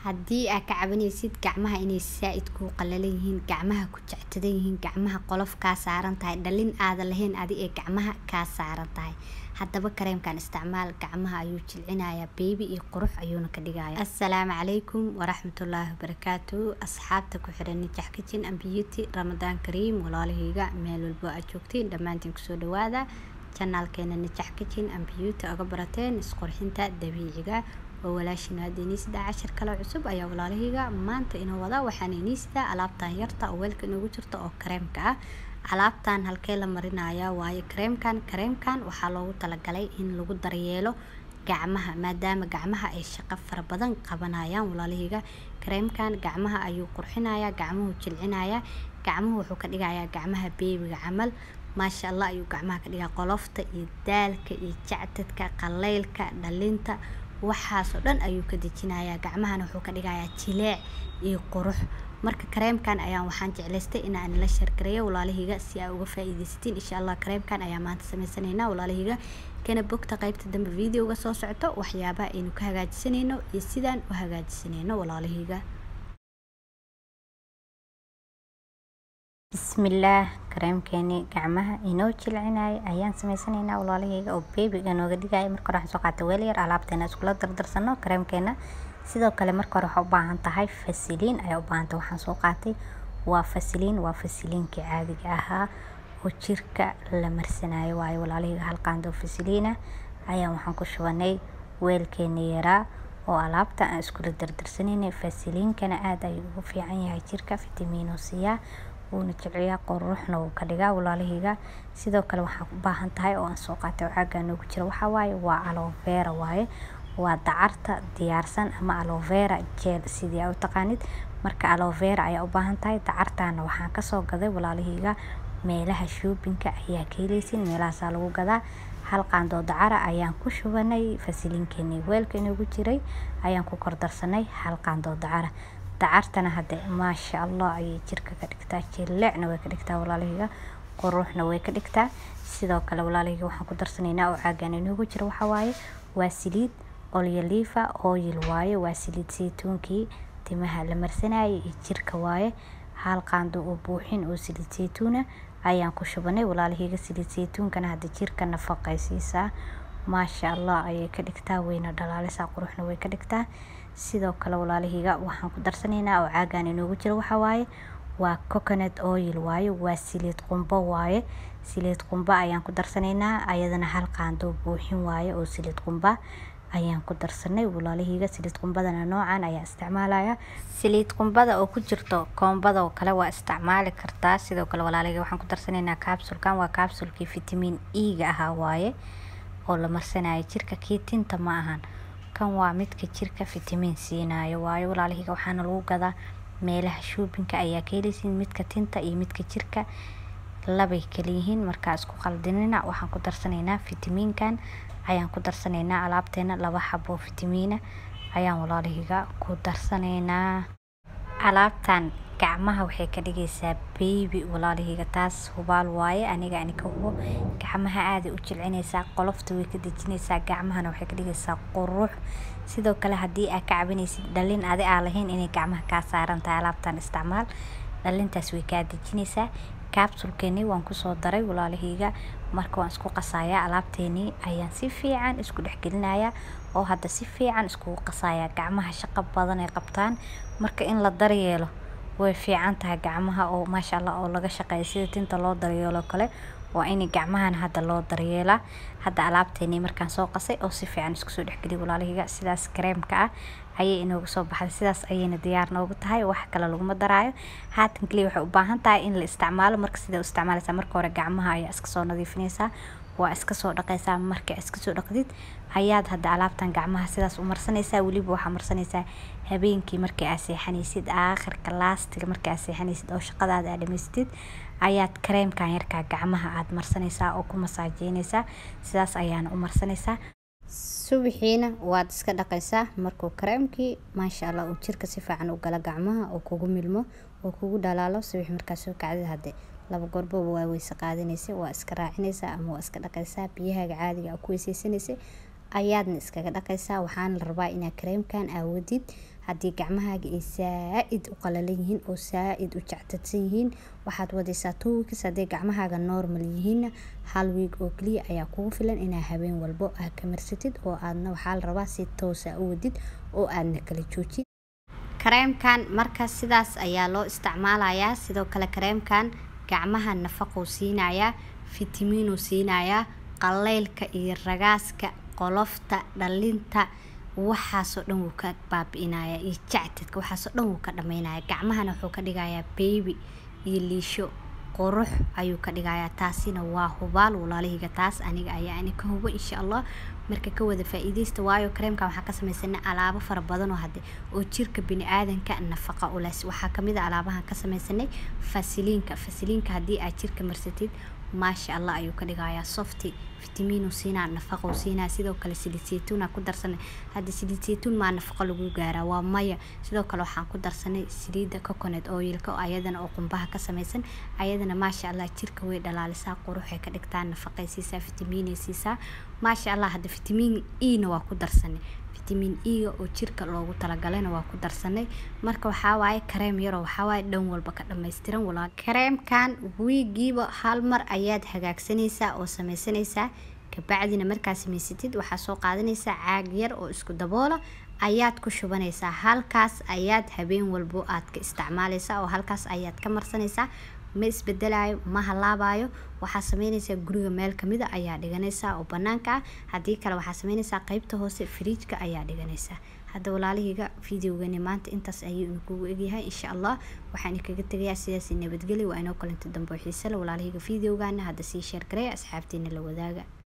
haddii aad ka cabanaysid gacmaha inay saa-id kuu qalalan yihiin gacmaha ku jectadan yihiin gacmaha qolof kaa saaran tahay dhalin aadan lahayn adi ee gacmaha kaa saaran tahay haddaba kareemkan isticmaal gacmaha ayuu jilcinayaa beebi iyo qurux ayuuna ka dhigaya assalaamu calaykum waraxmatullaahi wabarakaatu asxaabta ku xiran nijax kitchen and beauty ramadaan kariim walaalahayga meel walbo aad joogtiin dhammaantiin kusoo dhawaada janaalkeena nijax kitchen and beauty oga barateen isqurxinta dabiiciga oo walaashin hadda iniisda cashir kale cusub ayaa walaalahayga maanta inoo wada waxaan iniisda alaabtan yarta oo weelka inoogu jirta oo kareemka ah alaabtan halkee la marinayaa waayo kareemkan kareemkan waxaa loogu talagalay in lagu daryeelo gacmaha maadaama gacmaha ay shaqo fara badan qabanayaan walaalahayga kareemkan gacmaha ayuu qurxinayaa gacmuhu jilcinayaa gacmuhu wuxuu ka dhigayaa gacmaha beebiga camal maasha allah ayuu gacmaha ka dhigaa qolofta iyo daalka iyo jacdadka qaleylka dhalinta waxaasoo dhan ayuu ka dejinayaa gacmahana wuxuu ka dhigayaa jileec iyo qurux marka kareemkan ayaan waxaan jeclaystay inaan la shargareeyo walaalahayga si aa uga faa-iideysatiin insha allah kareemkan ayaa maanta sameysanaynaa walaalahayga kana bogta qaybta dambe videoga soo socoto waxyaabaha aynu ka hagaajisanayno iyo sidaan u hagaajisanayno walaalahayga bismillaah kareemkeeni gacmaha inoo jilcinaya ayaan sameysanaynaa walaalahayga oo beebiga nooga dhigaya marka hore waxaan soo qaatay weel yar alaabteena iskula dardarsano kareemkeena sidoo kale marka hore waxaa u baahan tahay fasiliin ayaa u baahan tahay waxaan soo qaatay waa fasiliin waa fasiliinkii caadiga ahaa oo jirka la marsanayo waayo walaalahayga hal qaando fasiliina ayaan waxaan ku shubanay weelkeeni yaraa oo alaabta aan iskula dardarsanaynay fasiliinkana aada ayuu ugu fiican yahay jirka fitamiino siiyaa wuuna jilciyaa quruxna wuu ka dhigaa walaalahayga sidoo kale waxaan u baahan tahay oo aan soo qaatay oo caagaa noogu jira waxaa waaye waa aloe vera waaye waa dacarta diyaarsan ama aloe vera gel sidii aa u taqaanid marka aloe vera ayaa u baahan tahay dacartana waxaan kasoo gaday walaalahayga meelaha shoobinka ayaa ka helaysin meelahaasaa lagu gadaa hal qaandoo dacara ayaan ku shubanay fasiliinkeeni weelka inoogu jiray ayaan ku kordarsanay hal qaandoo dacara dacartana hadde maasha allah ayay jirka ka dhigtaa jileecna way ka dhigtaa walaalahayga quruxna way ka dhigtaa sidoo kale walaalahayga waxaan ku darsanaynaa oo caagan inoogu jira waxaa waaye waa saliid olyolifa oil waaye waa saliid saytuunkii timaha la marsanayay iyo jirka waaye hal qaando oo buuxin oo saliid saytuuna ayaan ku shubanay walaalahayga saliid saytuunkana hadda jirka nafaqaysiisaa maasha allah ayay ka dhigtaa wayna dhalaalisaa quruxna way ka dhigtaa sidoo kale walaalahayga waxaan ku darsanaynaa oo caagan inoogu jira waxaa waaye waa coconut oil waaye waa saliid qumbo waaye saliid qumbo ayaan ku darsanaynaa ayadana hal qaando buuxin waaye oo saliid qumba ayaan ku darsanay walaalahayga saliid qumbadana noocan ayaa isticmaalaya saliid qumbada oo ku jirto koombada oo kale waa isticmaali kartaa sidoo kale walaalahayga waxaan ku darsanaynaa capsulkan waa capsulkii vitamin e-ga ahaa waaye oo la marsanayo jirka kii tinta ma ahan kan waa midka jirka vitamin siinayo waayo walaalahayga waxaana lagu gadaa meelaha shoobinka ayaa ka helaysiin midka tinta iyo midka jirka labay kala yihiin markaa isku qaldinina waxaan ku darsanaynaa fitamiinkan ayaan ku darsanaynaa alaabteena laba xabo fitamiina ayaan walaalahayga ku darsanaynaa alaabtan gacmaha waxay ka dhigaysaa beebi walaalahayga taas hubaal waaye aniga ani ka hubo gacmaha aaday u jilcinaysaa qolofta way ka dejinaysaa gacmahana waxay ka dhigaysaa qurux sidoo kale haddii aad ka cabanaysid dhalin adi aa lahayn inay gacmaha kaa saaran tahay alaabtan isticmaal dhalintaas way kaa dejinaysaa capsulkeeni waan kusoo daray walaalahayga marka waan isku qasayaa alaabteeni ayaan si fiican isku dhexgelinayaa oo hadda si fiican iskugu qasayaa gacmaha shaqo badan ay qabtaan marka in la daryeelo way fiican tahay gacmaha oo maasha allah oo laga shaqeeyo sida tinta loo daryeelo kale waa in gacmahana hadda loo daryeelaa hadda alaabteeni markaan soo qasay oo si fiican isku soo dhexgeliyay walaalahayga sidaas kareemka ah ayay inoogu soo baxday sidaas ayayna diyaar noogu tahay wax kale laguma daraayo haatan kaliya waxay u baahan tahay in la isticmaalo marka sida u isticmaalaysaa marka hore gacmaha ayaa iska soo nadiifinaysaa waa iska soo dhaqaysaa marka iska soo dhaqdid ayaad hadda alaabtan gacmaha sidaas u marsanaysaa weliba waxaa marsanaysaa habeenkii markii aad seexanaysid aakhirka laastiga markii aad seexanaysid oo shaqadaada aad dhamaystid ayaad kareemkan yarkaa gacmaha aad marsanaysaa oo ku masaajeynaysaa sidaas ayaana u marsanaysaa subaxiina waad iska dhaqaysaa markuu kareemkii maasha allah uu jirka si fiican u gala gacmaha oo kugu milmo oo kugu dhalaalo subax markaa soo kacdid hadde laba goorboba waa weyse qaadanaysa waa iska raacinaysaa ama waa iska dhaqaysaa biyahaaga caadiga a ku weyseysanaysa ayaadna iskaga dhaqaysaa waxaana la rabaa inaad kareemkan aawadid haddii gacmahaaga ay saa-id u qalalan yihiin oo saa-id u jectadsan yihiin waxaad wadaysaa two weeks hadday gacmahaaga normal yihiinna hal week oo keliya ayaa kugu filan inaa habeen walbo aad ka marsatid oo aadna waxaa la rabaa si toosa u wadid oo aadna kala joojid kareemkan marka sidaas ayaa loo isticmaalayaa sidoo kale kareemkan gacmaha nafaqou siinayaa fitamiinuu siinayaa qaleylka iyo ragaaska qolofta dhalinta waxaasoo dhan wuu ka baabi-inayaa iyo jactadka waxaasoo dhan wuu ka dhameynaya gacmahana wuxuu ka dhigayaa beebi iyo liisho qurux ayuu ka dhigayaa taasina waa hubaal walaalihiga taas aniga ayaa ani ka hubo insha allah marka ka wada faa-iideysta waayo kareemkan waxaa ka samaysanay alaabo fara badan oo hade oo jirka bini-aadanka nafaqa u leh waxaa kamid a alaabahan ka samaysanay fasiliinka fasiliinka haddii aad jirka marsatid maasha allah ayuu ka dhigayaa softy fitamiinu siinaa nafaqou siinaa sidoo kale saliid saytuuna ku darsanay hadda saliid saytuun maa nafaqo lagu gaaraa waa maya sidoo kale waxaan ku darsanay saliidda coconut oilka oo ayadana oo qumbaha ka samaysan ayadana maasha allah jirka way dhalaalisaa quruxay ka dhigtaa nafaqay siisaa fitamiinay siisaa maasha allah hadda fitamiin e-na waa ku darsanay fitamiin e-ga oo jirka loogu talagalayna waa ku darsanay marka waxaa waaye kareem yaroo waxaa waaye dhan walba ka dhammaystiran walaal kareemkan wiigiiba hal mar ayaad hagaagsanaysaa oo samaysanaysaa kabacdina markaa samaysatid waxaa soo qaadanaysaa caag yar oo isku daboola ayaad ku shubanaysaa halkaas ayaad habeen walbo aad ka isticmaalaysaa oo halkaas ayaad ka marsanaysaa ma isbedelayo ma halaabayo waxaa sameynaysaa guriga meel kamida ayaa dhiganaysaa oo banaanka ah haddii kale waxaa sameynaysaa qeybta hoose firiijka ayaa dhiganaysaa hadda walaalihiga videogani maanta intaas ayuu idinkugu egyahay insha allah waxaan kaga tegayaa sidaas nabadgelya waa inoo kalanta dambe oo xiise le walaalihiga videogana hadda sii sheergareya asxaabtiina la wadaaga